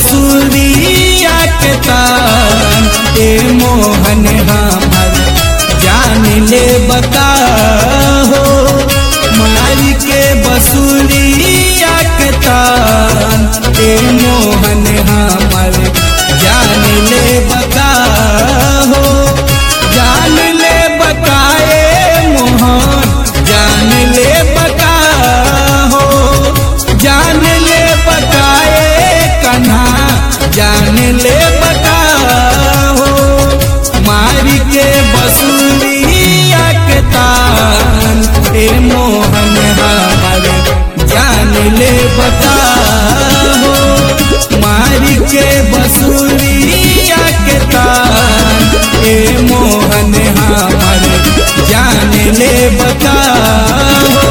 बसुरिया के तान ए मोहन हमर जान ले बता हो मारी के बसुरिया के तान ए मोहन हमर जान ले बता हो जान ले बताए मोहन जान ले बता हो जान ले बताए कन्हा जान ले बता हो मारी के बसुरिया के तान ए मोहन हमर जान ले बता हो मारी के बसुरिया के तान ए मोहन हमर जान ले बता हो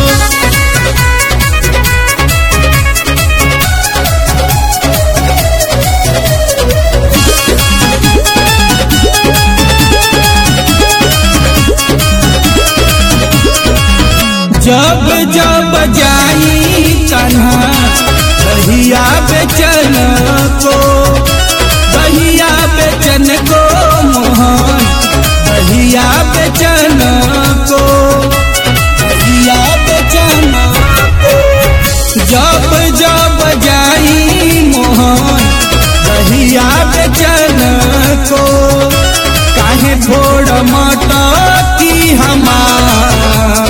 जब जब जाई कन्हा दहिया बेचन को दहिया बेचन को मोहन दहिया बेचन को दहिया बेचन को जब जब जाई मोहन दहिया बेचन को काहे फोड़ मटकी हमार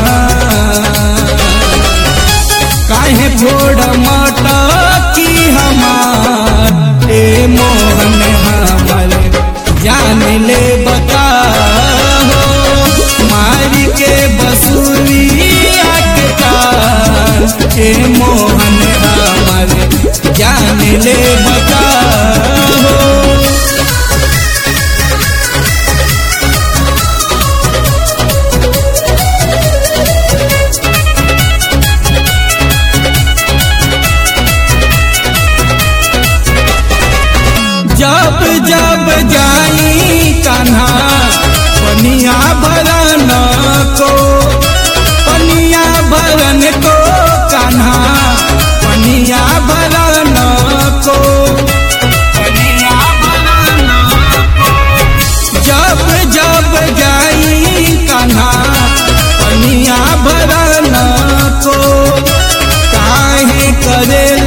काहे फोड़ मटकी हमार ए मोहन हमर जान ले बता हो मारी के बसुरिया के तार ए मोहन हमर जान ले बता हो जब जब जाई कान्हा पनिया भरन को पनिया भरन को कान्हा पनिया भरन को पनिया भरन को जब जब जाई कान्हा पनिया भरन को काहे करे